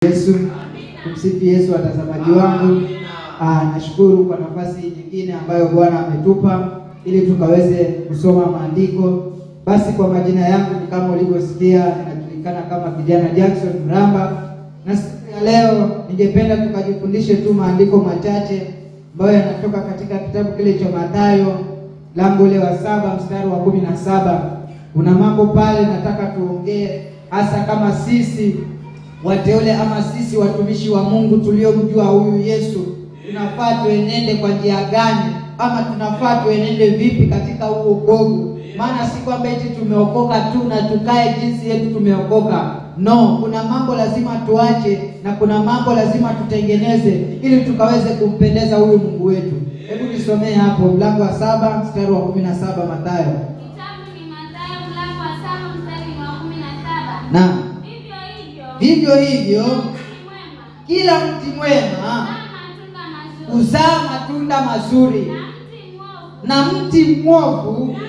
Yesu. Tumsifu Yesu, watazamaji wangu. Ah, nashukuru kwa nafasi nyingine ambayo Bwana ametupa ili tukaweze kusoma maandiko. Basi kwa majina yangu ni kama ulivyosikia, ninajulikana kama kijana Jackson Mramba, na siku ya leo ningependa tukajifundishe tu maandiko machache ambayo yanatoka katika kitabu kile cha Mathayo lango ule wa saba mstari wa kumi na saba. Kuna mambo pale nataka tuongee hasa kama sisi wateule ama sisi watumishi wa Mungu tuliomjua huyu Yesu, tunafaa tuenende kwa njia gani, ama tunafaa tuenende vipi katika huu wokovu? Maana si kwamba eti tumeokoka tu na tukae jinsi yetu tumeokoka. No, kuna mambo lazima tuache na kuna mambo lazima tutengeneze ili tukaweze kumpendeza huyu Mungu wetu. Hebu nisomee hapo mlango wa saba mstari wa kumi na saba Mathayo. Kitabu ni Mathayo mlango wa saba mstari wa kumi na saba. Na Vivyo hivyo vivyo hivyo mti mwema kila mti mwema huzaa matunda mazuri, huzaa matunda mazuri na mti mwovu na mti mwovu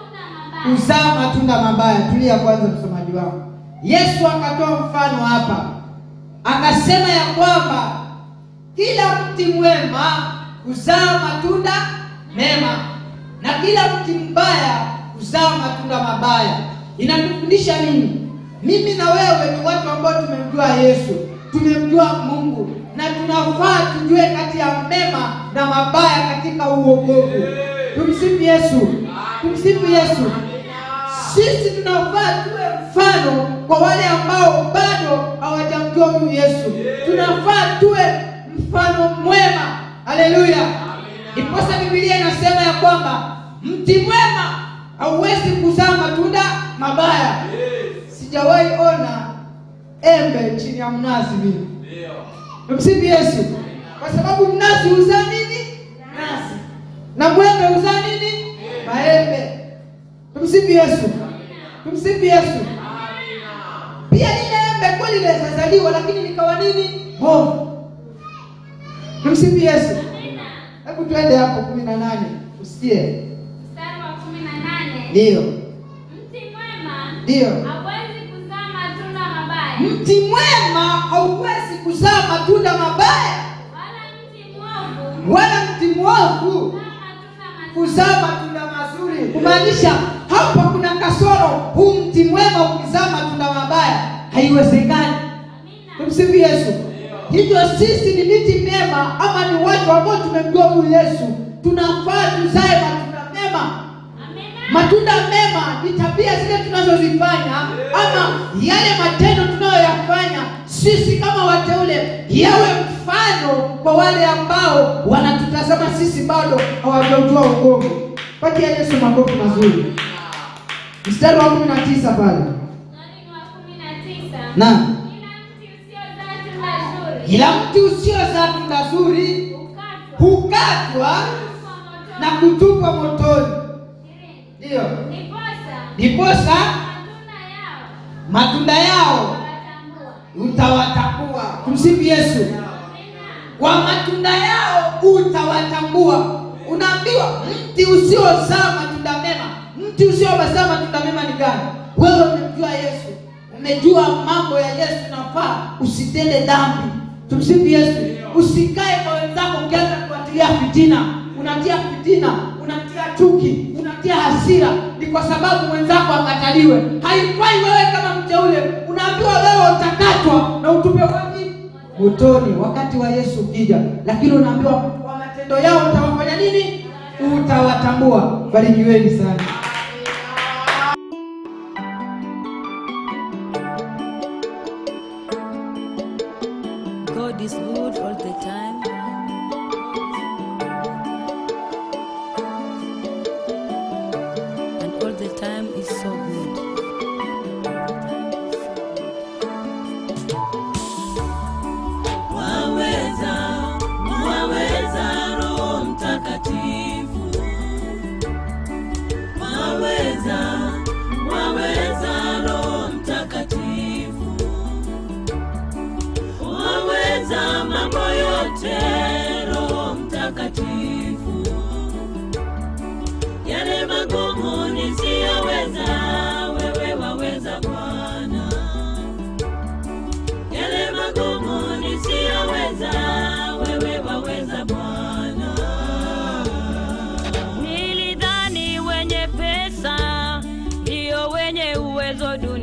huzaa matunda mabaya. huzaa matunda mabaya. Tulia kwanza, msomaji wangu. Yesu akatoa mfano hapa, akasema ya kwamba kila mti mwema huzaa matunda mema na kila mti mbaya huzaa matunda mabaya. Inatufundisha nini? Mimi na wewe ni watu ambao tumemjua Yesu, tumemjua Mungu na tunafaa tujue kati ya mema na mabaya katika uokovu. Tumsifu Yesu, tumsifu Yesu. Sisi tunafaa tuwe mfano kwa wale ambao bado hawajamjua huyu Yesu. Tunafaa tuwe mfano mwema. Haleluya! Ndiposa Biblia inasema ya kwamba mti mwema hauwezi kuzaa matunda mabaya. Sijawahi ona embe chini ya mnazi mimi. Tumsifu Yesu, kwa sababu mnazi huzaa nini? Nazi, na mwembe huzaa nini? Maembe. Tumsifu Yesu, tumsifu Yesu. Pia lile embe kweli linazaliwa, lakini likawa nini? Bovu. Tumsifu Yesu. Hebu twende hapo kumi na nane usikie. Mstari wa kumi na nane. Ndiyo, Mti mwema ndiyo. hauwezi kuzaa matunda mabaya, Mti mwema hauwezi kuzaa matunda mabaya, wala mti mwovu wala mti mwovu huzaa matunda mazuri. kuzaa matunda mazuri. Kumaanisha hapa kuna kasoro. Huu mti mwema ukizaa matunda mabaya haiwezekani. Amina. Tumsifu Yesu. Hivyo sisi ni miti mema, ama ni watu ambao tumemjua huyu Yesu, tunafaa tuzae matunda mema. Amina. Matunda mema ni tabia zile tunazozifanya ama yale matendo tunayoyafanya sisi kama wateule, yawe mfano kwa wale ambao wanatutazama sisi bado hawajajua uongo. Patia Yesu makofi mazuri. Mstari wa kumi na tisa pale Mstari wa kumi na tisa. na Kila mti usiozaa tunda zuri kila mti usiozaa tunda zuri hukatwa hukatwa kwa na moto. kutupwa motoni. Ishirini. Ndiyo, Ndiposa ndiposa matunda yao matunda yao watambua. utawatambua. Tumsifu Yesu. Amina. Kwa matunda yao utawatambua. Unaambiwa mti usiozaa matunda mema, mti usiozaa matunda mema ni gani? Wewe umemjua Yesu, umejua mambo ya Yesu, nafaa usitende dhambi. Tumsifu Yesu. Usikae kwa wenzako ukianza kuatilia fitina, unatia fitina, unatia chuki, unatia hasira, ni kwa sababu mwenzako akataliwe. Haifai wewe kama mteule, unaambiwa wewe utakatwa na utupe wapi? motoni wakati wa Yesu ukija, lakini unaambiwa kwa matendo yao utawafanya nini? Utawatambua. Barikiweni sana. God is good all the time. And all the time is so good. Waweza, waweza Roho Mtakatifu. Waweza, waweza Roho Mtakatifu. Waweza mambo yote uwezo dunia